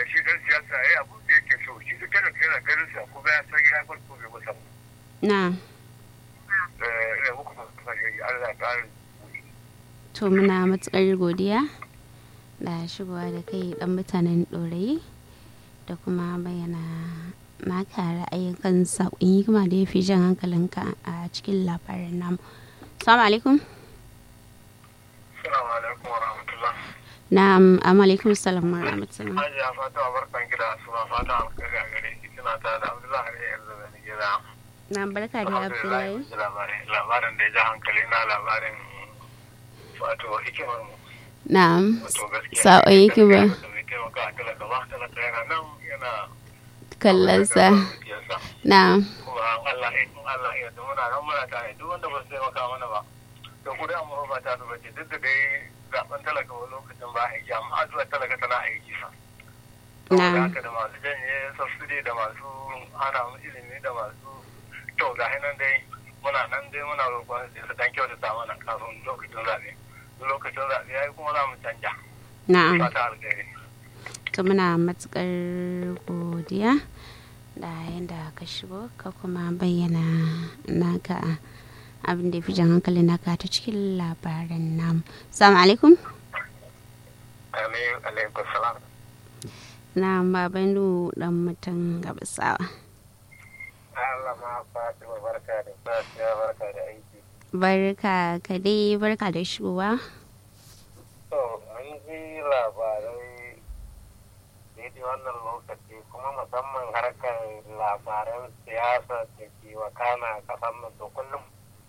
shi dan siyasa ya yi abin da yake so shi duk talaka yana ganin sa kuma ya san ya farko bai masa na ina muku fahimta Allah ya ƙara to muna matukar godiya da shigowa da kai dan mutanen ɗorayi da kuma bayyana naka ra'ayin kan saƙon hikima da ya fi jan hankalinka a cikin labarin namu salamu alaikum Assalamu alaikum wa rahmatullah. na'am amma alaikum salam wa rahmatullah Hajiya fata wa barkan gida suna fata alkhairi a gare ki kina ta da Abdullahi ne yanzu da ni gida. na barka da abdullahi Labarin labarin da ya ja hankali na labarin wato hikimar mu. na'am Wato gaskiya. saƙon hikima Da mai taimaka a talaka ba talaka yana nan yana kallonsa zuciyarsa. na'am Kuma Allah ya in Allah ya yarda muna nan muna tare duk wanda ba su taimaka mana ba. To ku da mu ba ta duba ce duk da dai zaben talaka wani lokacin ba aiki amma addu'ar talaka tana aiki fa. saboda na'am haka da masu janye subsidy da masu hana mu ilimi da masu to ga nan dai muna nan dai muna roƙon su su dan kyautata mana kafin lokacin zaɓe lokacin zaɓe yayi kuma za mu canja na'am fata alkhairi to muna matukar godiya da yadda ka shigo ka kuma bayyana naka abin da ya fi jan hankali naka ta cikin labaran namu salamu alaikum amin alaikum salam na baban dan mutum gabasawa Allah ma Fatima barka da safiya barka da aiki barka ka dai barka da shigowa to an ji labarai daidai wannan lokaci kuma musamman harkar labaran siyasa da ke wakana a ƙasar nan to kullum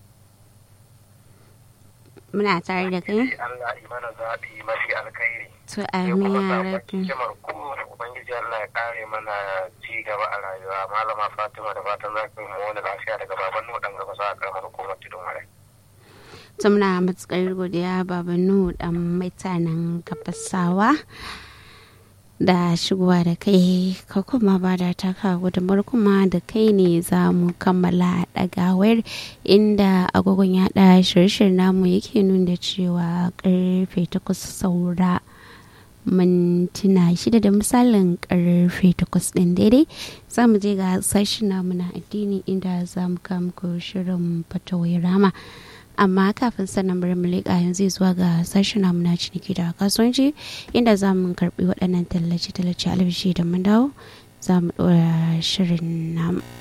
muna tare da kai Allah yi mana zaɓi mafi alkhairi. to Sai amin kuma ya zaɓen rabu hikimar kuma Ubangiji Allah ya kare mana ci gaba a rayuwa. Malama Fatima da fatan za ku yi mu wani lafiya daga baban nuɗan gaba za a karamar hukumar tudun wale. to muna matukar godiya baban nuhu dan mutanen gabasawa da shigowa da kai ka kuma ba da taka gudunmar kuma da kai ne za mu kammala ɗagawar inda agogon yaɗa shirye-shiryen namu yake nuna cewa karfe takwas saura mintuna shida da misalin karfe takwas ɗin daidai za mu je ga sashen namu na addini inda za mu muku shirin fatawai rama amma kafin sannan bari mu leƙa yanzu zuwa ga sashen namu na ciniki da kasuwanci inda za mu karɓi waɗannan tallace-tallace albishi da mun dawo za mu ɗora shirin namu